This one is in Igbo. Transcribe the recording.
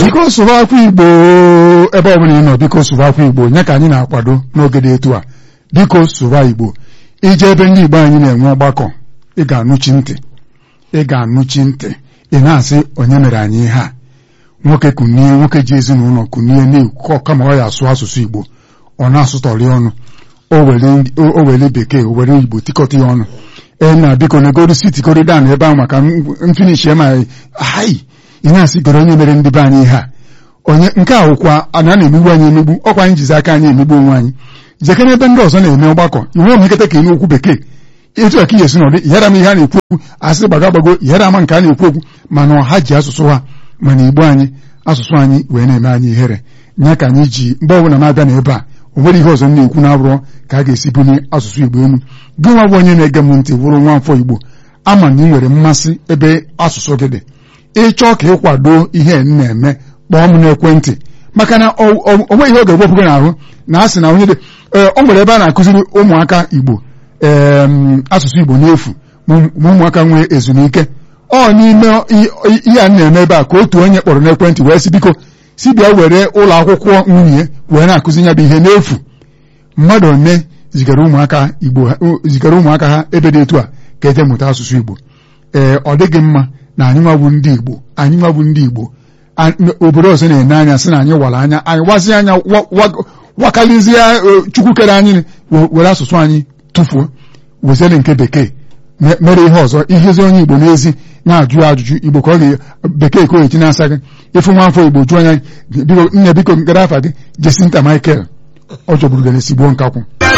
biko sụbakwa igbo ebe ọbụla ị nọ biko sụbakwa igbo nye ka anyị na-akwado n'oge dị etu a biko sụba igbo ije ebe ndị igbo anyị na-enwe ọgbakọ ị ga-anụchi ntị ị ga-anụchi ntị ị na-asị onye mere anyị ihe a nwoke kunie nwoke ji ezinụlọ kunie na-ekwu kama ọ ya asụ asụsụ igbo ọ na-asụtọrị ọnụ o were bekee o were igbo tikọta ya ọnụ ee na biko negoro sitikoro dan ebe ahụ maka mfinishi ma hai ị na-asị goro onye mere ndị be anyị ihe a onye nke a wụkwa a na-emegbu anyị emegbu ọkwa anyị jizi aka anyị emegbu onwe anyị jekere ebe ndị ọzọ na-eme ọgbakọ iwe omeketa ka eme okwu bekee etu a ka ihe si n'ọdị yara m ihe a na-ekwu okwu asị gbaga gbago yara ama nke a na-ekwu okwu mana ọha ji asụsụ ha mana igbo anyị asụsụ anyị wee na-eme anyị ihere nye ka anyị ji mgbe ọbụla na-abịa na ebe a o nwere ihe ọzọ m na-ekwu na-abụrọ ka a ga-esi bunye asụsụ igbo elu gị nwa bụ onye na-ege m ntị bụrụ nwa afọ igbo ama na ị nwere mmasị ebe asụsụ gị dị ịchọọ ka ịkwado ihe m na-eme kpọọ m n'ekwentị maka na o nweghị ihe ọ ga-ewepụ gị n'ahụ na a sị na onye dị o nwere ebe a na-akụziri ụmụaka igbo ee asụsụ igbo n'efu ma ụmụaka nwee ezumike ọ n'ime ihe a na-eme ebe a ka otu onye kpọrọ n'ekwentị wee sị biko si bịa were ụlọ akwụkwọ nwunye wee na-akụzi ya bụ ihe n'efu mmadụ one zigara ụmụaka igbo zigara ụmụaka ha ebe dị etu a ka eje mụta asụsụ igbo ee ọ dịghị mma na anyị nwabụ ndị igbo anyị nwabụ ndị igbo obodo ọzọ na-ene anya sị na anyị wara anya anyị wazie anya wakalizie chukwu kere anyị were asụsụ anyị tụfuo weziere nke bekee mere ihe ọzọ ihezi onye igbo n'ezi na-ajụ ajụjụ igbo ka ọ ga bekee ka o eji na-asa gị ịfụ nwa afọ igbo jụọ anya nne biko ngara afa gị Jesinta Michael ọ jọgburu gana esigbo nkakwụ